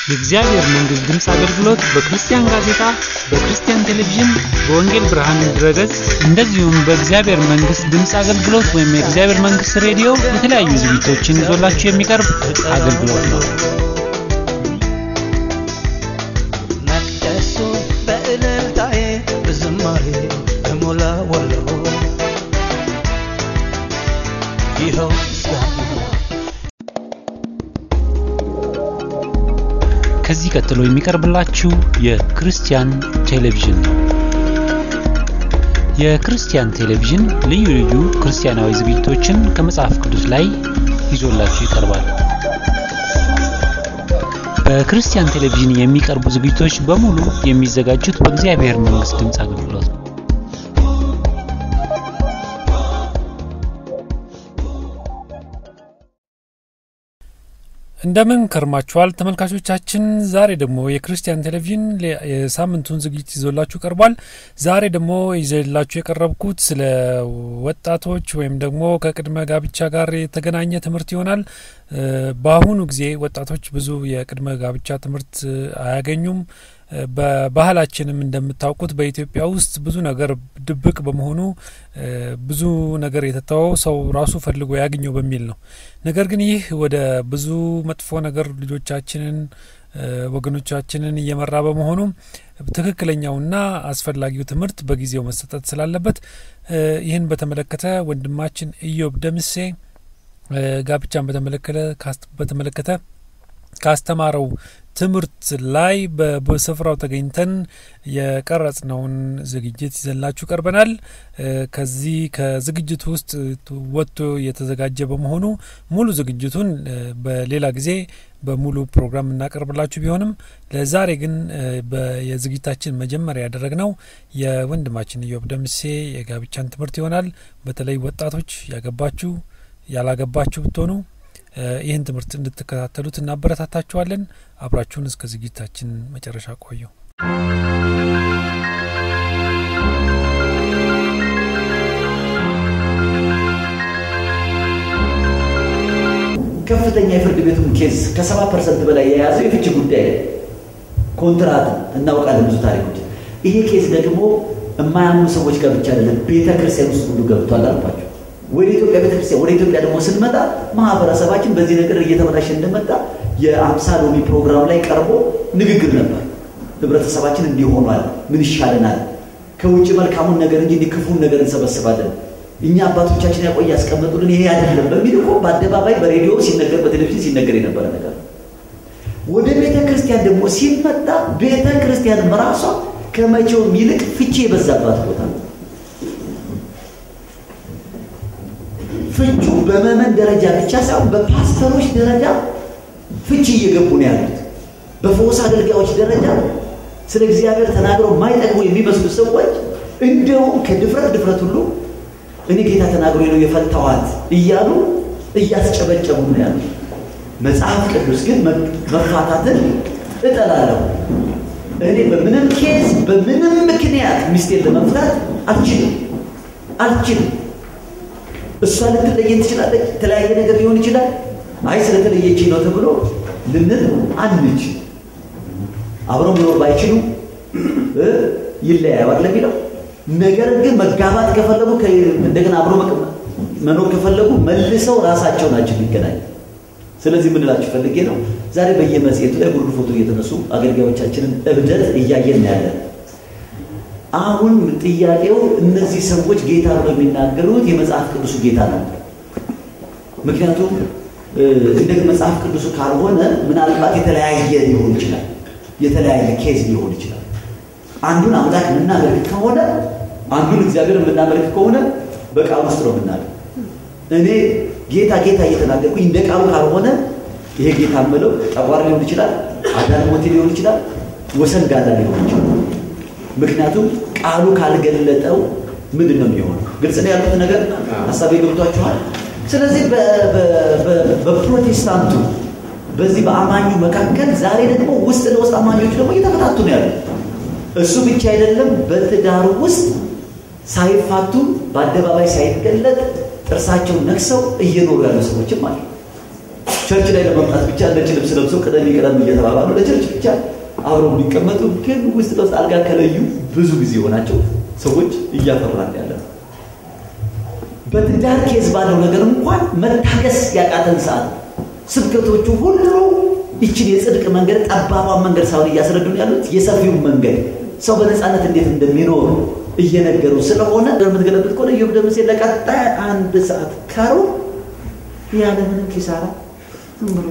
የእግዚአብሔር መንግሥት ድምፅ አገልግሎት በክርስቲያን ጋዜጣ፣ በክርስቲያን ቴሌቪዥን፣ በወንጌል ብርሃን ድረገጽ እንደዚሁም በእግዚአብሔር መንግሥት ድምፅ አገልግሎት ወይም የእግዚአብሔር መንግሥት ሬዲዮ የተለያዩ ዝግጅቶችን ይዞላችሁ የሚቀርብ አገልግሎት ነው። መቅደሱ በእልልታዬ በዝማሬ እሞላዋለሁ። ይኸው ምስጋና ከዚህ ቀጥሎ የሚቀርብላችሁ የክርስቲያን ቴሌቪዥን ነው። የክርስቲያን ቴሌቪዥን ልዩ ልዩ ክርስቲያናዊ ዝግጅቶችን ከመጽሐፍ ቅዱስ ላይ ይዞላችሁ ይቀርባል። በክርስቲያን ቴሌቪዥን የሚቀርቡ ዝግጅቶች በሙሉ የሚዘጋጁት በእግዚአብሔር መንግሥት ድምፅ አገልግሎት ነው። እንደምን ከርማችኋል ተመልካቾቻችን። ዛሬ ደግሞ የክርስቲያን ቴሌቪዥን ለ- የሳምንቱን ዝግጅት ይዞላችሁ ቀርቧል። ዛሬ ደግሞ ይዘላችሁ የቀረብኩት ስለ ወጣቶች ወይም ደግሞ ከቅድመ ጋብቻ ጋር የተገናኘ ትምህርት ይሆናል። እ፣ በአሁኑ ጊዜ ወጣቶች ብዙ የቅድመ ጋብቻ ትምህርት እ፣ አያገኙም። እ፣ በባህላችንም እንደምታውቁት በኢትዮጵያ ውስጥ ብዙ ነገር ድብቅ በመሆኑ እ፣ ብዙ ነገር የተተወው ሰው ራሱ ፈልጎ ያገኘው በሚል ነው። ነገር ግን ይህ ወደ ብዙ መጥፎ ነገር ልጆቻችንን እ፣ ወገኖቻችንን እየመራ በመሆኑ ትክክለኛውና አስፈላጊው ትምህርት በጊዜው መሰጠት ስላለበት እ፣ ይህን በተመለከተ ወንድማችን ኢዮብ ደምሴ እ፣ ጋብቻን በተመለከተ ካስ- በተመለከተ ካስተማረው ትምህርት ላይ በ- በስፍራው ተገኝተን የቀረጽነውን ዝግጅት ይዘንላችሁ ቀርበናል። እ፣ ከዚህ ከዝግጅቱ ውስጥ ወጥቶ የተዘጋጀ በመሆኑ ሙሉ ዝግጅቱን እ፣ በሌላ ጊዜ በሙሉ ፕሮግራም እናቀርብላችሁ ቢሆንም ለዛሬ ግን እ፣ በ- የዝግጅታችን መጀመሪያ ያደረግነው የወንድማችን ኢዮብ ደምሴ የጋብቻን ትምህርት ይሆናል። በተለይ ወጣቶች ያገባችሁ ያላገባችሁ ብትሆኑ እ፣ ይህን ትምህርት እንድትከታተሉት እናበረታታችኋለን። አብራችሁን እስከ ዝግጅታችን መጨረሻ ቆዩ። ከፍተኛ የፍርድ ቤቱን ኬዝ ከሰባ ፐርሰንት በላይ የያዘው የፍቺ ጉዳይ ነው። ኮንትራት እናውቃለን ብዙ ታሪኮች። ይሄ ኬዝ ደግሞ የማያምኑ ሰዎች ጋር ብቻ አይደለም፣ ቤተ ክርስቲያን ውስጥ ሁሉ ገብቷል አልኳቸው። ወደ ኢትዮጵያ ቤተ ክርስቲያን ወደ ኢትዮጵያ ደግሞ ስንመጣ ማህበረሰባችን በዚህ ነገር እየተበላሸ እንደመጣ የአምሳ ሎሚ ፕሮግራም ላይ ቀርቦ ንግግር ነበር። ህብረተሰባችን እንዲህ ሆኗል፣ ምን ይሻለናል? ከውጭ መልካሙን ነገር እንጂ እንዲህ ክፉን ነገር እንሰበስባለን። እኛ አባቶቻችን ያቆይ ያስቀመጡልን ይሄ አይደለም በሚል እኮ በአደባባይ በሬዲዮ ሲነገር በቴሌቪዥን ሲነገር የነበረ ነገር ነው። ወደ ቤተ ክርስቲያን ደግሞ ሲመጣ ቤተ ክርስቲያንም ራሷ ከመቼውም ይልቅ ፍቺ የበዛባት ቦታ ነው። ፍቹ በመመን ደረጃ ብቻ ሳይሆን በፓስተሮች ደረጃ ፍቺ እየገቡ ነው ያሉት። በፈውስ አገልጋዮች ደረጃ ስለ እግዚአብሔር ተናግረው የማይጠቅሙ የሚመስሉ ሰዎች እንደውም ከድፍረት ድፍረት ሁሉ እኔ ጌታ ተናግሮ ነው የፈታዋት እያሉ እያስጨበጨቡ ነው ያሉት። መጽሐፍ ቅዱስ ግን መፋታትን እጠላለሁ፣ እኔ በምንም ኬዝ በምንም ምክንያት ሚስቴን ለመፍታት አልችልም አልችልም። እሷ ልትለየን ትችላለች፣ የተለያየ ነገር ሊሆን ይችላል። አይ ስለተለየችኝ ነው ተብሎ ልንል አንችል። አብረው መኖር ባይችሉ እ ይለያዩ አይደል የሚለው ነገር ግን መጋባት ከፈለጉ ከ- እንደገና አብሮ መቀ- መኖር ከፈለጉ መልሰው ራሳቸው ናቸው የሚገናኙ። ስለዚህ ምን እላችሁ ፈልጌ ነው ዛሬ በየመጽሔቱ ላይ ጉርድ ፎቶ እየተነሱ አገልጋዮቻችንን እብደት እያየን ነው ያለን። አሁን ጥያቄው እነዚህ ሰዎች ጌታ ብለው የሚናገሩት የመጽሐፍ ቅዱሱ ጌታ ነው። ምክንያቱም እ፣ እንደ መጽሐፍ ቅዱሱ ካልሆነ ምናልባት የተለያየ ሊሆን ይችላል፣ የተለያየ ኬዝ ሊሆን ይችላል። አንዱን አምላክ የምናመልክ ከሆነ አንዱን እግዚአብሔር የምናመልክ ከሆነ በቃል ውስጥ ነው የምናለው። እኔ ጌታ ጌታ እየተናገርኩኝ እንደ ቃሉ ካልሆነ ይሄ ጌታ የምለው ጠቋር ሊሆን ይችላል፣ አዳን ሞቴ ሊሆን ይችላል፣ ወሰን ጋላ ሊሆን ይችላል። ምክንያቱም ቃሉ ካልገለጠው ምንድን ነው የሚሆነው? ግልጽ ነው ያሉት ነገር ሀሳቤ ገብቷችኋል? ስለዚህ በ- በ- በ- በፕሮቴስታንቱ በዚህ በአማኙ መካከል ዛሬ ደግሞ ውስጥ ለውስጥ አማኞች ደግሞ እየተፈታቱ ነው ያሉት። እሱ ብቻ አይደለም፣ በትዳሩ ውስጥ ሳይፋቱ በአደባባይ ሳይገለጥ ጥርሳቸውን ነክሰው እየኖሩ ያሉ ሰዎችም አሉ። ቸርች ላይ ለመምጣት ብቻ ነጭ ልብስ ለብሰው ቅደም ቅደም እየተባባሉ ለቸርች ብቻ አብረው የሚቀመጡ ግን ውስጥ ለውስጥ አልጋ ከለዩ ብዙ ጊዜ የሆናቸው ሰዎች እያፈራን ያለ ነው። በትዳር ኬዝ ባለው ነገር እንኳን መታገስ ያቃተን ሰዓት ነው። ስብከቶቹ ሁሉ ይችን የጽድቅ መንገድ ጠባቧን መንገድ ሳይሆን እያስረዱን ያሉት የሰፊውን መንገድ ሰው በነፃነት እንዴት እንደሚኖር እየነገሩ ስለሆነ የምትገለብጥ ከሆነ ኢዮብ ደምሴ ለቀጣይ አንድ ሰዓት ከሩ ያለምንም ኪሳራ ዝም ብሎ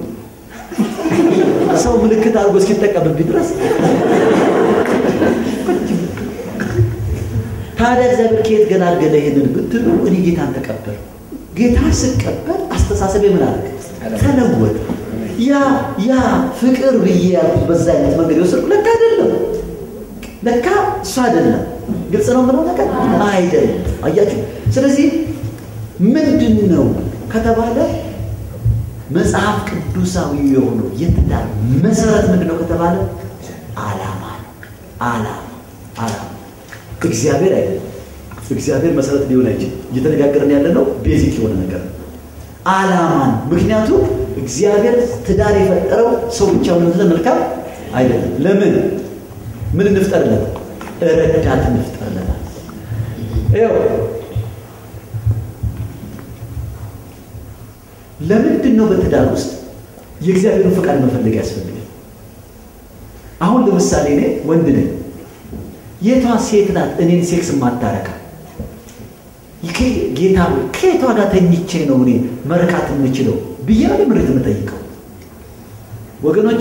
ሰው ምልክት አድርጎ እስኪጠቀምብኝ ድረስ ታዲያ እግዚአብሔር ከየት ገላገለ ይሄንን ብትሉ እኔ ጌታን ተቀበል ጌታ ስቀበል አስተሳሰቤ ምን አደረገ ተለወጠ ያ ያ ፍቅር ብዬ ያልኩት በዛ አይነት መንገድ የወሰድኩ ለካ አይደለም ለካ እሱ አይደለም ግልጽ ነው ምለው ነገር አይደለም አያችሁ ስለዚህ ምንድን ነው ከተባለ መጽሐፍ ቅዱሳዊ የሆነው የትዳር መሰረት ምንድን ነው ከተባለ አላማ ነው አላማ አላማ እግዚአብሔር አይደለም እግዚአብሔር መሰረት ሊሆን አይችልም እየተነጋገርን ያለ ነው ቤዚክ የሆነ ነገር ነው አላማ ነው ምክንያቱም እግዚአብሔር ትዳር የፈጠረው ሰው ብቻ ሆነ መልካም አይደለም ለምን ምን እንፍጠርለት ረዳት እንፍጠርለታል ይኸው ለምንድን ነው በትዳር ውስጥ የእግዚአብሔርን ፈቃድ መፈለግ ያስፈልጋል አሁን ለምሳሌ እኔ ወንድ ነኝ የቷ ሴት ናት እኔን ሴክስ ማታረካ ጌታ ከየቷ ጋር ተኝቼ ነው እኔ መርካት የምችለው ብዬ ነው ምሬት የምጠይቀው ወገኖቼ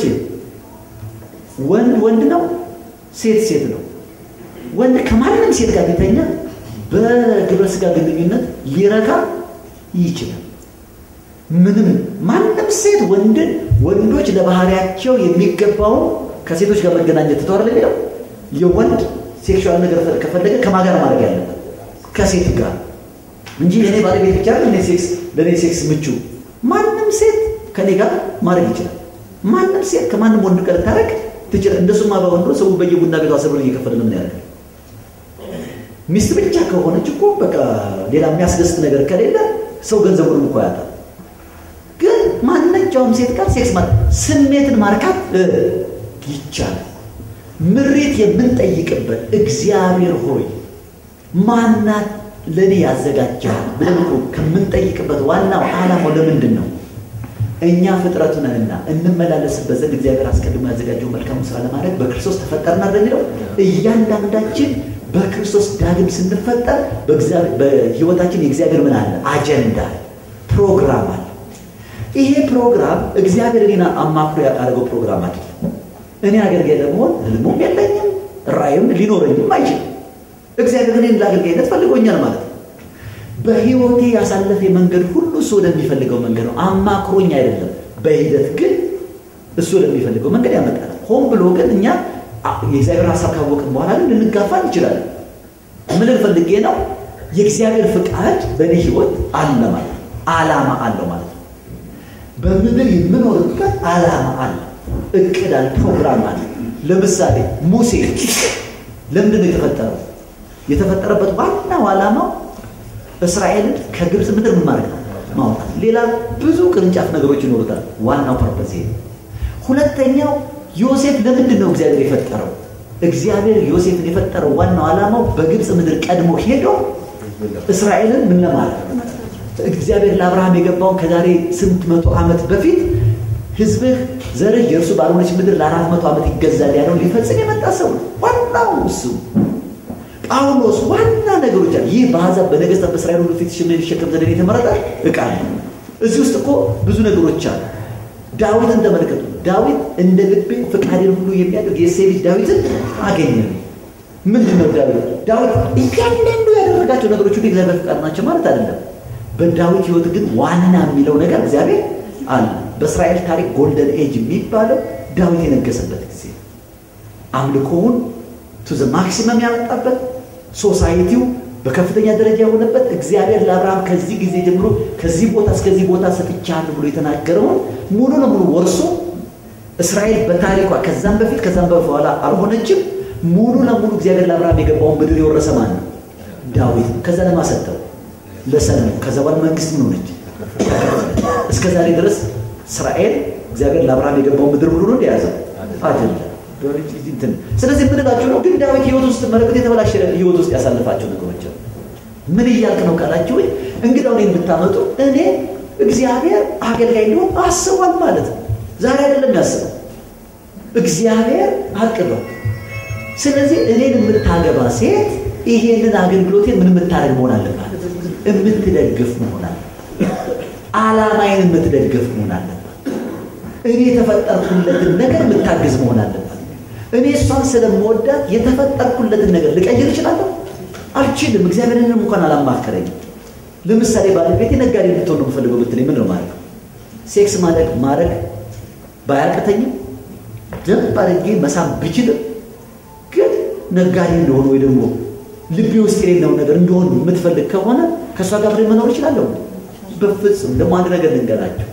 ወንድ ወንድ ነው ሴት ሴት ነው ወንድ ከማንም ሴት ጋር ቢተኛ በግብረ ስጋ ግንኙነት ሊረካ ይችላል ምንም ማንም ሴት ወንድን ወንዶች ለባህሪያቸው የሚገባውን ከሴቶች ጋር መገናኘት ትተዋል የሚለው የወንድ ሴክሹዋል ነገር ከፈለገ ከማጋር ማድረግ ያለበት ከሴት ጋር እንጂ የኔ ባለቤት ብቻ ለኔ ሴክስ ለኔ ሴክስ ምቹ ማንም ሴት ከኔ ጋር ማድረግ ይችላል ማንም ሴት ከማንም ወንድ ጋር ታረግ ትችላል እንደሱማ በወንዶ ሰው በየቡና ቤቷ አስር ብር እየከፈለ ምን ያደርጋል ሚስት ብቻ ከሆነች እኮ በቃ ሌላ የሚያስደስት ነገር ከሌለ ሰው ገንዘቡንም እኮ ያጣል ግን ማንኛውም ሴት ጋር ሴክስ ማለት ስሜትን ማርካት ይቻላል ምሬት የምንጠይቅበት እግዚአብሔር ሆይ ማናት ለእኔ ያዘጋጃል ብለን እኮ ከምንጠይቅበት ዋናው ዓላማው ለምንድን ነው እኛ ፍጥረቱ ነንና እንመላለስበት ዘንድ እግዚአብሔር አስቀድሞ ያዘጋጀው መልካሙ ስራ ለማድረግ በክርስቶስ ተፈጠርና እንደሚለው እያንዳንዳችን በክርስቶስ ዳግም ስንፈጠር በህይወታችን የእግዚአብሔር ምን አለ አጀንዳ ፕሮግራም አለ ይሄ ፕሮግራም እግዚአብሔር እኔን አማክሮ ያደረገው ፕሮግራም አይደለም እኔ አገልጋይ ለመሆን ህልሙም የለኝም ራእይም ሊኖረኝም አይችልም እግዚአብሔር ግን ለአገልጋይነት ፈልጎኛል ማለት ነው በህይወቴ ያሳለፈ መንገድ ሁሉ እሱ ወደሚፈልገው መንገድ ነው አማክሮኝ አይደለም በሂደት ግን እሱ ወደሚፈልገው መንገድ ያመጣል ሆን ብሎ ግን እኛ የእግዚአብሔር ሀሳብ ካወቅን በኋላ ግን ልንጋፋ እንችላለን ምን ፈልጌ ነው የእግዚአብሔር ፍቃድ በእኔ ህይወት አለ ማለት ነው አላማ አለው ማለት ነው በምድር የምኖርበት አላማ አለ እቅድ አለ ፕሮግራም አለ ለምሳሌ ሙሴ ለምንድን ነው የተፈጠረው የተፈጠረበት ዋናው ዓላማው እስራኤልን ከግብፅ ምድር ምን ማድረግ ነው ማውጣት ሌላ ብዙ ቅርንጫፍ ነገሮች ይኖሩታል ዋናው ፐርፐዝ ይሄ ሁለተኛው ዮሴፍ ለምንድን ነው እግዚአብሔር የፈጠረው እግዚአብሔር ዮሴፍን የፈጠረው ዋናው ዓላማው በግብፅ ምድር ቀድሞ ሄዶ እስራኤልን ምን ለማለት እግዚአብሔር ለአብርሃም የገባውን ከዛሬ ስንት መቶ ዓመት በፊት ህዝብህ ዘርህ የእርሱ ባልሆነች ምድር ለአራት መቶ ዓመት ይገዛል ያለውን ሊፈጽም የመጣ ሰው ነው ዋናው እሱ ጳውሎስ ዋና ነገሮች አሉ ይህ በአሕዛብ በነገስታት በእስራኤል ሁሉ ፊት ሊሸከም ዘንድ የተመረጠ እቃ ነው እዚህ ውስጥ እኮ ብዙ ነገሮች አሉ ዳዊትን ተመልከቱ ዳዊት እንደ ልቤ ፍቃዴን ሁሉ የሚያደርግ የእሴይ ልጅ ዳዊትን አገኘ ምንድን ነው ዳዊት ዳዊት እያንዳንዱ ያደረጋቸው ነገሮች ሁሉ እግዚአብሔር ፍቃድ ናቸው ማለት አይደለም በዳዊት ህይወት ግን ዋና የሚለው ነገር እግዚአብሔር አለ በእስራኤል ታሪክ ጎልደን ኤጅ የሚባለው ዳዊት የነገሰበት ጊዜ አምልኮውን ቱ ዘ ማክሲመም ያመጣበት ሶሳይቲው በከፍተኛ ደረጃ የሆነበት እግዚአብሔር ለአብርሃም ከዚህ ጊዜ ጀምሮ ከዚህ ቦታ እስከዚህ ቦታ ሰጥቻለሁ ብሎ የተናገረውን ሙሉ ለሙሉ ወርሶ እስራኤል በታሪኳ ከዛም በፊት ከዛም በኋላ አልሆነችም ሙሉ ለሙሉ እግዚአብሔር ለአብርሃም የገባውን ምድር የወረሰ ማን ነው ዳዊት ከዛ ለማሰጠው ለሰለሞን ከዛ በኋላ መንግስት ምን ሆነች እስከ ዛሬ ድረስ እስራኤል እግዚአብሔር ለአብርሃም የገባው ምድር ሁሉ ነው እንደያዘ አይደለም። እንትን ስለዚህ የምንላቸው ነው። ግን ዳዊት ህይወት ውስጥ መለከት የተበላሸ ህይወት ውስጥ ያሳልፋቸው ነገሮች አሉ። ምን እያልክ ነው ካላችሁ እንግዳው እኔን የምታመጡ እኔ እግዚአብሔር አገልጋይ እንዲሆን አስቧል ማለት ነው። ዛሬ አይደለም ያስበው እግዚአብሔር አቅዷል። ስለዚህ እኔን የምታገባ ሴት ይሄንን አገልግሎቴን ምን የምታደርግ መሆን አለባት? የምትደግፍ መሆን አለባት። ዓላማዬን የምትደግፍ መሆን አለባት። እኔ የተፈጠርኩለትን ነገር የምታግዝ መሆን አለባት። እኔ እሷን ስለምወዳት የተፈጠርኩለትን ነገር ልቀይር እችላለሁ? አልችልም። እግዚአብሔርንም እንኳን አላማከረኝም። ለምሳሌ ባለቤቴ ነጋዴ እንድትሆን ነው የምፈልገው ብትለኝ ምን ነው ማድረግ? ሴክስ ማድረግ ማድረግ ባያቅተኝም ደንብ አድርጌ መሳም ብችልም ግን ነጋዴ እንደሆነ ወይ ደግሞ ልቤ ውስጥ የሌለውን ነገር እንደሆን የምትፈልግ ከሆነ ከእሷ ጋር አብሬ መኖር እችላለሁ? በፍጹም። ደግሞ አንድ ነገር ልንገራቸው፣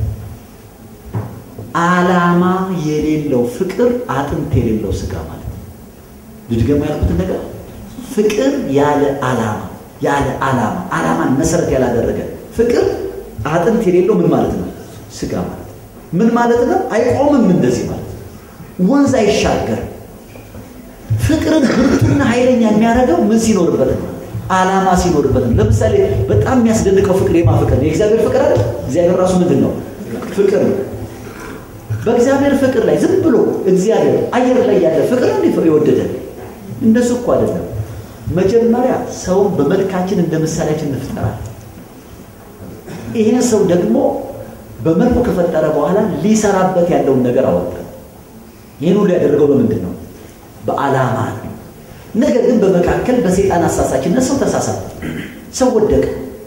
ዓላማ የሌለው ፍቅር አጥንት የሌለው ስጋ ማለት ነው። ልድገማ ያልኩትን ነገር ፍቅር ያለ ዓላማ ያለ ዓላማ ዓላማን መሰረት ያላደረገ ፍቅር አጥንት የሌለው ምን ማለት ነው? ስጋ ማለት ነው። ምን ማለት ነው? አይቆምም እንደዚህ ማለት ነው። ወንዝ አይሻገርም። ፍቅርን ብርቱና ኃይለኛ የሚያደርገው ምን ሲኖርበት ነው? ዓላማ ሲኖርበት ነው። ለምሳሌ በጣም የሚያስደንቀው ፍቅር የማ ፍቅር ነው? የእግዚአብሔር ፍቅር አይደል? እግዚአብሔር ራሱ ምንድን ነው? ፍቅር ነው። በእግዚአብሔር ፍቅር ላይ ዝም ብሎ እግዚአብሔር አየር ላይ ያለ ፍቅር እንዲ የወደደ እንደሱ እኮ አይደለም። መጀመሪያ ሰውን በመልካችን እንደ ምሳሌያችን እንፍጠራል። ይህን ሰው ደግሞ በመልኩ ከፈጠረ በኋላ ሊሰራበት ያለውን ነገር አወጣ። ይህን ሁሉ ያደረገው በምንድን ነው? በዓላማ ነው። ነገር ግን በመካከል በሰይጣን አሳሳችነት ሰው ተሳሳተ፣ ሰው ወደቀ።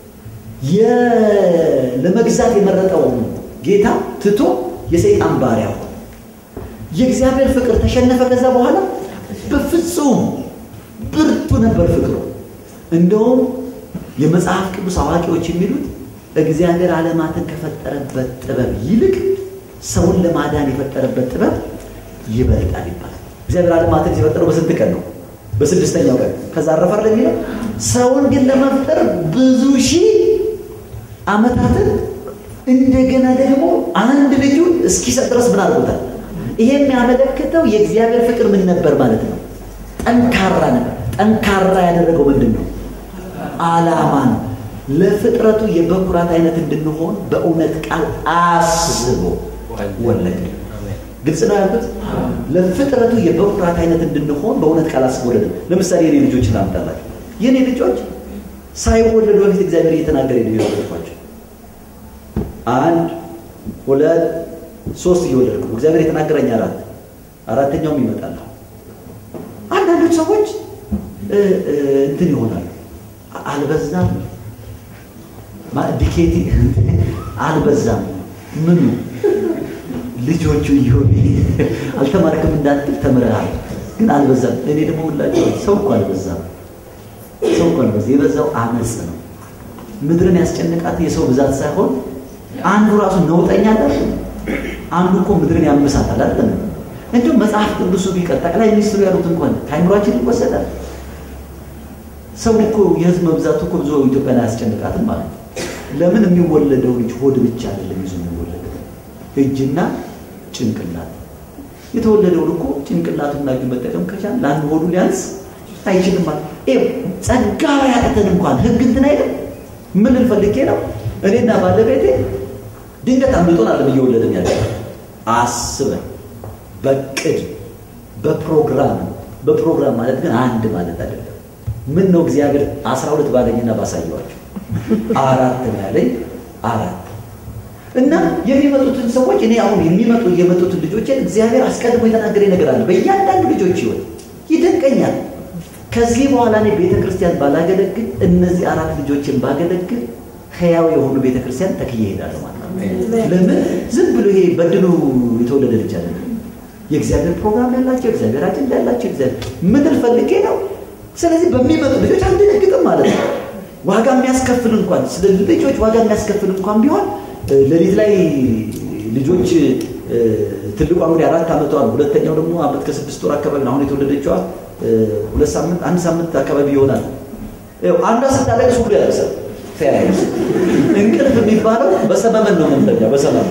ለመግዛት የመረጠውን ጌታ ትቶ የሰይጣን ባሪያ ሆነ። የእግዚአብሔር ፍቅር ተሸነፈ። ከዛ በኋላ በፍጹም ብርቱ ነበር ፍቅሩ። እንደውም የመጽሐፍ ቅዱስ አዋቂዎች የሚሉት እግዚአብሔር ዓለማትን ከፈጠረበት ጥበብ ይልቅ ሰውን ለማዳን የፈጠረበት ጥበብ ይበልጣል ይባላል። እግዚአብሔር ዓለማትን ሲፈጠረው በስንት ቀን ነው? በስድስተኛው ቀን። ከዛ አረፈ ለሚለው ሰውን ግን ለመፍጠር ብዙ ሺህ ዓመታትን እንደገና ደግሞ አንድ ልጁን እስኪሰጥ ድረስ ምን አድርጎታል? ይሄ የሚያመለክተው የእግዚአብሔር ፍቅር ምን ነበር ማለት ነው? ጠንካራ ነበር። ጠንካራ ያደረገው ምንድን ነው? ዓላማ ነው። ለፍጥረቱ የበኩራት አይነት እንድንሆን በእውነት ቃል አስቦ ወለደ። ግልጽ ነው ያልኩት። ለፍጥረቱ የበኩራት አይነት እንድንሆን በእውነት ቃል አስቦ ወለደ። ለምሳሌ የኔ ልጆች ላምጣላችሁ። የኔ ልጆች ሳይወለዱ በፊት እግዚአብሔር እየተናገረ ነው የወለድኳቸው። አንድ ሁለት ሶስት እየወለድኩ እግዚአብሔር የተናገረኝ አራት አራተኛውም ይመጣል። አንዳንዶች ሰዎች እንትን ይሆናሉ። አልበዛም ዲኬቲ አልበዛም ምኑ ልጆቹ እየሆኑ አልተማርክም እንዳትል ተምረሃል፣ ግን አልበዛም። እኔ ደግሞ ሁላቸው ሰው እኮ አልበዛም። ሰው እኮ አልበዛ የበዛው አመፅ ነው። ምድርን ያስጨንቃት የሰው ብዛት ሳይሆን አንዱ ራሱ ነውጠኛ አለ። አንዱ እኮ ምድርን ያምሳታል አይደለም። እንዲሁም መጽሐፍ ቅዱሱ ቢቀር ጠቅላይ ሚኒስትሩ ያሉት እንኳን ከአይምሯችን ይወሰዳል። ሰው እኮ የህዝብ መብዛቱ እኮ ብዙ ኢትዮጵያን አያስጨንቃትም ማለት ነው። ለምን የሚወለደው ልጅ ሆድ ብቻ አይደለም ይዞ የሚወለደው እጅና ጭንቅላት። የተወለደውን እኮ ጭንቅላቱና እጁ መጠቀም ከቻል ለአንድ ሆዱ ሊያንስ አይችልም ማለት ይኸው ጸጋ ያቅተን እንኳን ህግ እንትን አይልም። ምን ልፈልጌ ነው እኔና ባለቤቴ ድንገት አምልጦን አለም እየወለድን ያለ አስበን በቅድ በፕሮግራም በፕሮግራም ማለት ግን አንድ ማለት አይደለም። ምን ነው እግዚአብሔር አስራ ሁለት ባለኝና ባሳየዋቸው አራት ነው ያለኝ አራት እና የሚመጡትን ሰዎች እኔ አሁን የሚመጡ የመጡትን ልጆችን እግዚአብሔር አስቀድሞ የተናገረ ነገር አለ በእያንዳንዱ ልጆች ህይወት ይደንቀኛል። ከዚህ በኋላ እኔ ቤተ ክርስቲያን ባላገለግል እነዚህ አራት ልጆችን ባገለግል ህያው የሆኑ ቤተ ክርስቲያን ተክዬ እሄዳለሁ ማለት ነው። ለምን ዝም ብሎ ይሄ በድሉ የተወለደ ልጅ አለ የእግዚአብሔር ፕሮግራም ያላቸው እግዚአብሔር አጀንዳ ያላቸው እግዚአብሔር ምድር ፈልጌ ነው። ስለዚህ በሚመጡ ልጆች አንደነግጥም ማለት ነው። ዋጋ የሚያስከፍል እንኳን ስለ ልጆች ዋጋ የሚያስከፍል እንኳን ቢሆን ሌሊት ላይ ልጆች ትልቋ እንግዲህ አራት ዓመቷ ነው። ሁለተኛው ደግሞ ዓመት ከስድስት ወር አካባቢ ነው። አሁን የተወለደችዋ ሁለት ሳምንት አንድ ሳምንት አካባቢ ይሆናል። አንዷ ስታለቅስ ሁሉ ያለቅሳል። ተያያዝ እንቅልፍ የሚባለው በሰመመን ነው የምንተኛው። በሰመመን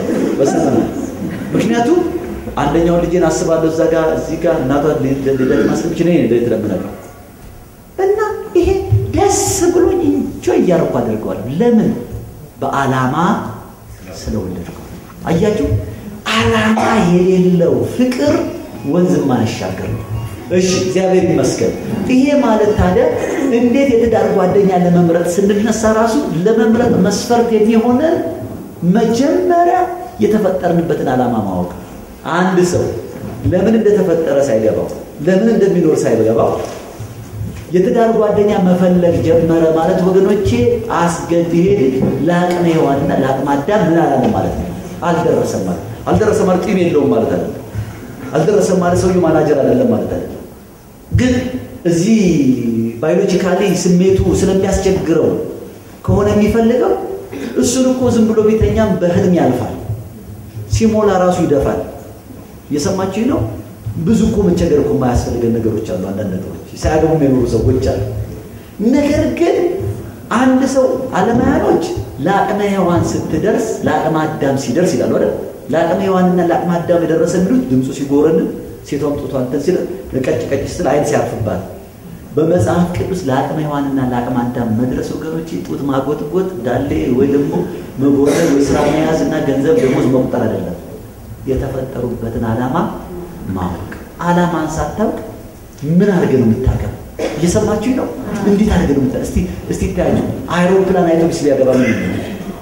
በሰማይ ምክንያቱም አንደኛውን ልጄን አስባለሁ እዛ ጋር እዚህ ጋር እናቷ ልደት ማስለምች ነ ልደት ለምናለሁ እና ይሄ ደስ ብሎኝ እንጆ እያረኩ አድርገዋለሁ። ለምን? በዓላማ ስለወለድኩ። አያችሁ፣ ዓላማ የሌለው ፍቅር ወንዝ ማያሻገር ነው። እሺ እግዚአብሔር ይመስገን። ይሄ ማለት ታዲያ እንዴት የትዳር ጓደኛ ለመምረጥ ስንነሳ ራሱ ለመምረጥ መስፈርት የሚሆነን መጀመሪያ የተፈጠርንበትን ዓላማ ማወቅ። አንድ ሰው ለምን እንደተፈጠረ ሳይገባው ለምን እንደሚኖር ሳይገባው የትዳር ጓደኛ መፈለግ ጀመረ ማለት ወገኖቼ አስገድ ይሄ ልጅ ለአቅመ ሔዋንና ለአቅመ አዳም ምን አላለ ማለት ነው። አልደረሰም ማለት አልደረሰም ማለት ጢም የለውም ማለት አይደለም። አልደረሰም ማለት ሰውየው ማናጀር አይደለም ማለት አይደለም። ግን እዚህ ባዮሎጂካሊ ስሜቱ ስለሚያስቸግረው ከሆነ የሚፈልገው እሱን እኮ ዝም ብሎ ቤተኛም በህልም ያልፋል። ሲሞላ ራሱ ይደፋል። እየሰማችኝ ነው። ብዙ እኮ መቸገር እኮ የማያስፈልገን ነገሮች አሉ። አንዳንድ ነገሮች ሳያገቡ የኖሩ ሰዎች አሉ። ነገር ግን አንድ ሰው አለማያኖች ለአቅመ ሔዋን ስትደርስ ለአቅመ አዳም ሲደርስ ይላሉ አይደል? ለአቅመ ሔዋንና ለአቅመ አዳም የደረሰ የሚሉት ድምፁ ሲጎረንን ሴቷም ጡቷ እንትን ሲል ቀጭ ቀጭ ስትል አይን ሲያርፍባት በመጽሐፍ ቅዱስ ለአቅመ ሔዋንና ለአቅመ አዳም መድረስ ወገኖች ጡት ማጎጥጎጥ ዳሌ ወይ ደግሞ መጎረድ ወይ ስራ መያዝ እና ገንዘብ ደሞዝ መቁጠር አይደለም። የተፈጠሩበትን ዓላማ ማወቅ። ዓላማን ሳታውቅ ምን አድርገህ ነው የምታገባው? እየሰማችሁኝ ነው? እንዴት አድርገህ ነው የምታ እስቲ እስቲ ታያችሁ። አይሮፕላን አይቶቢስ ቢያገባ ምን ይሆናል?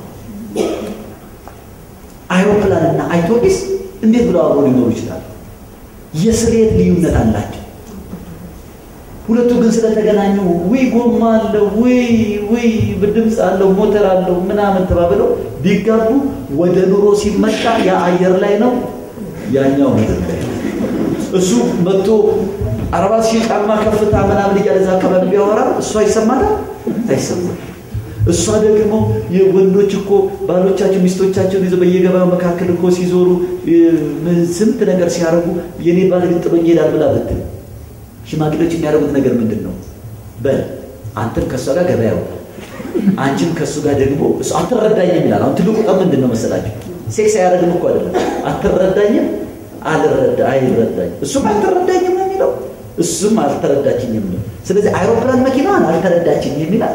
አይሮፕላንና አይቶቢስ እንዴት ብለው አብረው ሊኖሩ ይችላሉ? የስሌት ልዩነት አላቸው። ሁለቱ ግን ስለተገናኙ ውይ ጎማ አለው ውይ ውይ ድምፅ አለው ሞተር አለው ምናምን ተባብለው ቢጋቡ ወደ ኑሮ ሲመጣ ያ አየር ላይ ነው፣ ያኛው ምድር ላይ ነው። እሱ መጥቶ አርባ ሺህ ጫማ ከፍታ ምናምን እያለ እዛ አካባቢ ቢያወራ እሷ ይሰማታል አይሰማም። እሷ ደግሞ የወንዶች እኮ ባሎቻቸው ሚስቶቻቸውን ይዘው በየገበያው መካከል እኮ ሲዞሩ ስንት ነገር ሲያደርጉ የኔ ባል ግን ጥሎኝ ይሄዳል ብላ ብትል ሽማግሌዎች የሚያደርጉት ነገር ምንድን ነው? በል አንተም ከእሷ ጋር ገበያ ያው አንቺም ከእሱ ጋር ደግሞ እሱ አትረዳኝም ይላል። አሁን ትልቁ ጠብ ምንድን ነው መሰላችሁ? ሴክስ አያደርግም እኮ አይደለም። አትረዳኝም፣ አልረዳ አይረዳኝ እሱም አልተረዳኝም ነው የሚለው፣ እሱም አልተረዳችኝም ነው። ስለዚህ አይሮፕላን መኪናዋን አልተረዳችኝ የሚላል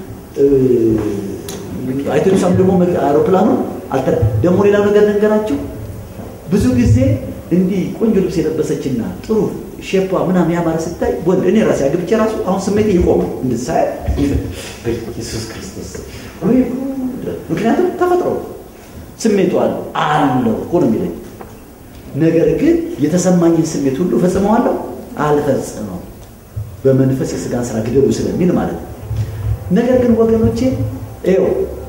አይቶቢሷም ደግሞ አይሮፕላኑ ደግሞ ሌላው ነገር ነገራችሁ ብዙ ጊዜ እንዲህ ቆንጆ ልብስ የለበሰችና ጥሩ ሼፓ ምናምን ያማረ ስታይ ወንድ እኔ ራሴ አግብቼ ራሱ አሁን ስሜቴ ይቆማል እንድሳይ ኢየሱስ ክርስቶስ ምክንያቱም ተፈጥሮ ስሜቱ አለ አለው እኮ ነው የሚለኝ ነገር ግን የተሰማኝን ስሜት ሁሉ ፈጽመዋለሁ አልፈጽመው በመንፈስ የስጋን ስራ ግደሉ ስለሚል ማለት ነው ነገር ግን ወገኖቼ ይኸው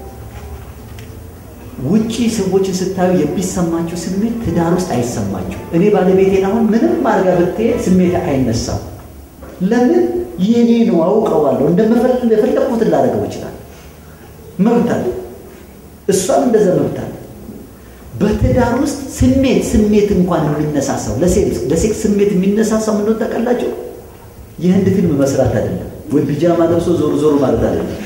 ውጪ ሰዎችን ስታዩ የሚሰማችሁ ስሜት ትዳር ውስጥ አይሰማችሁ። እኔ ባለቤቴን አሁን ምንም አድርጋ ብትሄድ ስሜት አይነሳም። ለምን? የኔ ነው፣ አውቀዋለሁ። እንደፈለግኩትን ላደርገው ይችላል። መብት አለ። እሷም እንደዛ መብት አለ። በትዳር ውስጥ ስሜት ስሜት እንኳን የሚነሳሳው ለሴክስ ስሜት የሚነሳሳው ምን ታውቃላችሁ? የህንድ ፊልም መስራት አይደለም፣ ወይ ቢጃማ ለብሶ ዞር ዞር ማለት አይደለም።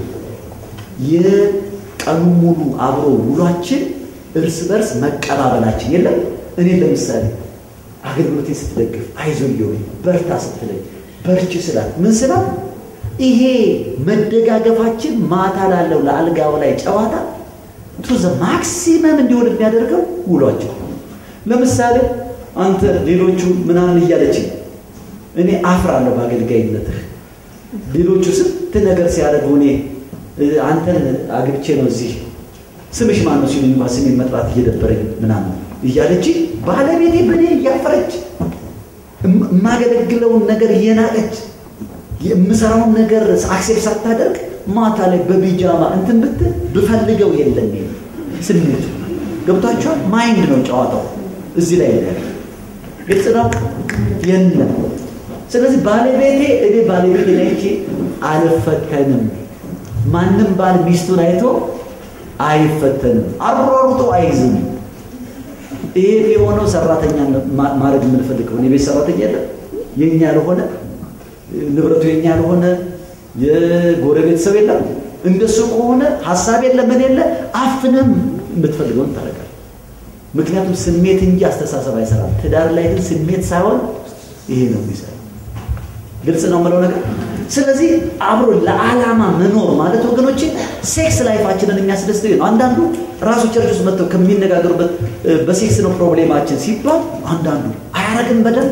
ቀኑ ሙሉ አብሮ ውሏችን እርስ በርስ መቀባበላችን የለም። እኔ ለምሳሌ አገልግሎቴን ስትደግፍ አይዞህ እየሆኝ በርታ ስትለኝ በርች ስላት ምን ስላት ይሄ መደጋገፋችን ማታ ላለው ለአልጋው ላይ ጨዋታ ቱ ዘ ማክሲመም እንዲሆን የሚያደርገው ውሏቸው። ለምሳሌ አንተ ሌሎቹ ምናምን እያለች እኔ አፍራለሁ በአገልጋይነትህ። ሌሎቹ ስንት ነገር ሲያደርጉ እኔ አንተን አግብቼ ነው እዚህ ስምሽ ማን ነው ሲሉኝ እንኳን ስሜን መጥራት እየደበረኝ ምናምን እያለች ባለቤቴ በእኔ እያፈረች የማገለግለውን ነገር እየናቀች የምሰራውን ነገር አክሴፕት ሳታደርግ ማታ ላይ በቢጃማ እንትን ብትል ብፈልገው የለም ስሜቱ ገብቷቸዋል። ማይንድ ነው ጨዋታው እዚህ ላይ ያለ ግልጽ ነው የለም። ስለዚህ ባለቤቴ እኔ ባለቤቴ ላይ አልፈተንም። ማንም ባል ሚስቱን አይቶ አይፈተንም፣ አሯሩጦ አይዝም። ይሄ የሆነው ሰራተኛ ማድረግ የምንፈልገው የቤት ሰራተኛ የለም የኛ ያልሆነ ንብረቱ የኛ ያልሆነ የጎረቤት ሰው የለም። እንደሱ ከሆነ ሀሳብ የለ ምን የለ አፍንም የምትፈልገውን ታደርጋለህ። ምክንያቱም ስሜት እንጂ አስተሳሰብ አይሰራም። ትዳር ላይ ግን ስሜት ሳይሆን ይሄ ነው የሚሰራ። ግልጽ ነው የምለው ነገር። ስለዚህ አብሮ ለዓላማ መኖር ማለት ወገኖቼ ሴክስ ላይፋችንን የሚያስደስተው ነው። አንዳንዱ ራሱ ቸርች ውስጥ መጥተው ከሚነጋገሩበት በሴክስ ነው ፕሮብሌማችን ሲባል አንዳንዱ አያረግም በደንብ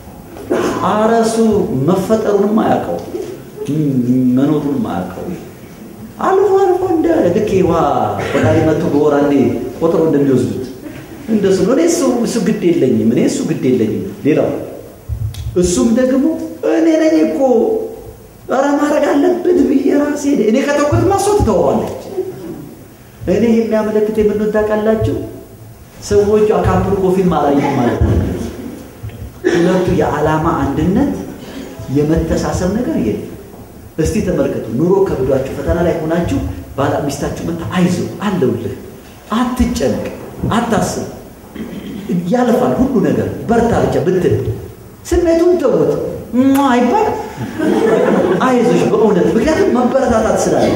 አረሱ መፈጠሩንም አያውቀው መኖሩንም አያውቀው አልፎ አልፎ እንደ ልክ ውሃ ቆጣሪ መጥቶ በወር አንዴ ቆጥሮ እንደሚወስዱት እንደሱ ነው። እኔ እሱ እሱ ግድ የለኝም እኔ እሱ ግድ የለኝም። ሌላው እሱም ደግሞ እኔ ነኝ እኮ ኧረ ማድረግ አለብን ብዬ ራሴ እኔ ከተውኩት ማሶ ትተዋለች። እኔ የሚያመለክት የምንወድ ታውቃላችሁ፣ ሰዎቹ አካፕሉ ፊልም አላየሁም ማለት ነው። ሁለቱ የዓላማ አንድነት የመተሳሰብ ነገር የለም። እስቲ ተመልከቱ። ኑሮ ከብዷችሁ ፈተና ላይ ሆናችሁ ባላ ሚስታችሁ መታ አይዞ አለውልህ፣ አትጨነቅ፣ አታስብ፣ ያልፋል ሁሉ ነገር በርታ ብቻ ብትል ስሜቱን ተውት አይባል አይዞሽ በእውነት ምክንያቱም መበረታታት ስላለ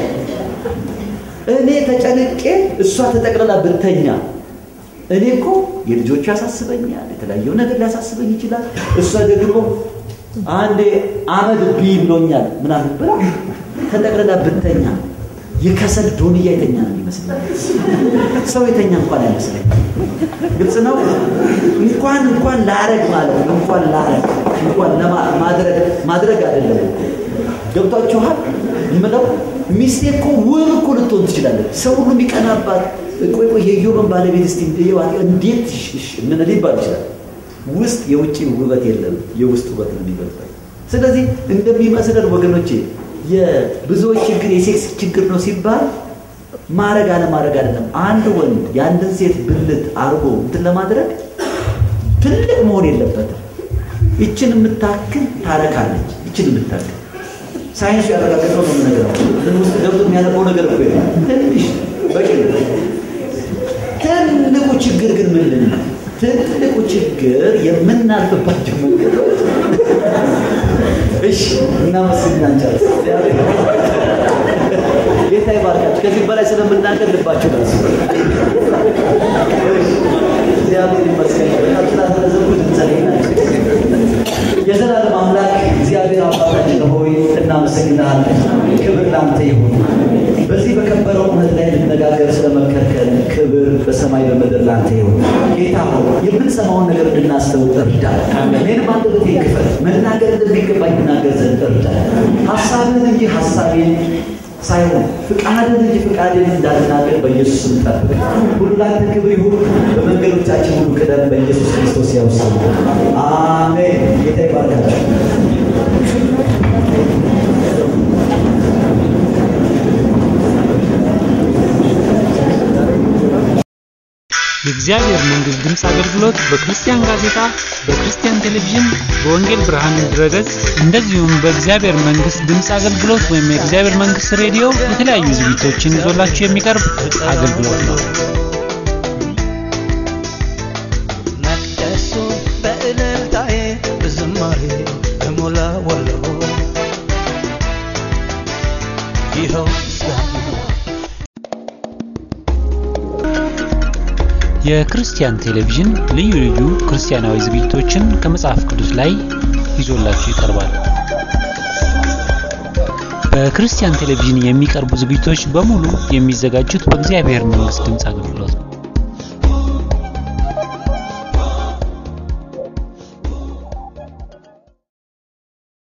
እኔ ተጨንቄ እሷ ተጠቅልላ ብተኛ እኔ እኮ የልጆቹ ያሳስበኛል፣ የተለያየው ነገር ሊያሳስበኝ ይችላል። እሷ ደግሞ አንዴ አመድ ቢ ብሎኛል ምናምን ብላ ተጠቅልላ ብተኛ የከሰል ዶንያ የተኛ ነው ይመስላል። ሰው የተኛ እንኳን አይመስለኝ። ግልጽ ነው። እንኳን እንኳን ላረግ ማለት ነው። እንኳን ላረግ እንኳን ማድረግ ማድረግ አይደለም። ገብቷችኋል? የምለው ሚስቴ እኮ ውብ እኮ ልትሆን ትችላለች። ሰው ሁሉ የሚቀናባት ቆይ ቆይ የዮብን ባለቤት እስቲ እንዴት ምን ሊባል ይችላል? ውስጥ የውጭ ውበት የለም፣ የውስጥ ውበት ነው የሚበልጠው። ስለዚህ እንደሚመስለን ወገኖቼ የብዙዎች ችግር የሴክስ ችግር ነው ሲባል ማድረግ አለማድረግ አይደለም። አንድ ወንድ የአንድን ሴት ብልት አርጎ እንትን ለማድረግ ትልቅ መሆን የለበትም። ይችን የምታክል ታረካለች። ይችን የምታክል ሳይንሱ ያረጋገጠው ነው ነገር ምን ውስጥ ገብቶ የሚያደርገው ነገር እኮ ትንሽ በቂ ነው። ትልቁ ችግር ግን ምንድን ነው? ትልቁ ችግር የምናልፍባቸው መንገዶች እሺ እናመስግናለን። ጌታ ይባርካችሁ። ከዚህ በላይ ስለምናገር ልባችሁ ደስ እግዚአብሔር ይመስገን። በጣም ስላዘዘኩት እንጸልይናቸው። የዘላለም አምላክ እግዚአብሔር አባታችን ሆይ እናመሰግናለን። ክብር ላንተ ይሁን። በዚህ በከበረው እውነት ላይ ልነጋገር ስለመከርከን ክብር በሰማይ በምድር ላንተ ይሁን። ጌታ ሆይ የምንሰማውን ነገር እንድናስተውል እርዳን። እኔንም አንደበቴ ክፈት፣ መናገር እንደሚገባኝ እናገር ዘንድ እርዳን። ሀሳብህን እንጂ ሀሳቤን ሳይሆን ፍቃድን እንጂ ፍቃድን እንዳልናገር በኢየሱስ ስም ጠብቅ። ሁሉ ላንተ ክብር ይሁን። በመንገዶቻችን ሁሉ ቅደም። በኢየሱስ ክርስቶስ ያው ስም አሜን። ጌታ ይባርካችሁ። የእግዚአብሔር መንግሥት ድምፅ አገልግሎት በክርስቲያን ጋዜጣ፣ በክርስቲያን ቴሌቪዥን፣ በወንጌል ብርሃን ድረገጽ እንደዚሁም በእግዚአብሔር መንግሥት ድምፅ አገልግሎት ወይም የእግዚአብሔር መንግሥት ሬዲዮ የተለያዩ ዝግጅቶችን ይዞላችሁ የሚቀርብ አገልግሎት ነው። መቅደሱ በእልልታዬ በዝማሬ እሞላዋለሁ። ይኸው ምስጋና የክርስቲያን ቴሌቪዥን ልዩ ልዩ ክርስቲያናዊ ዝግጅቶችን ከመጽሐፍ ቅዱስ ላይ ይዞላችሁ ይቀርባል። በክርስቲያን ቴሌቪዥን የሚቀርቡ ዝግጅቶች በሙሉ የሚዘጋጁት በእግዚአብሔር መንግሥት ድምፅ አገልግሎት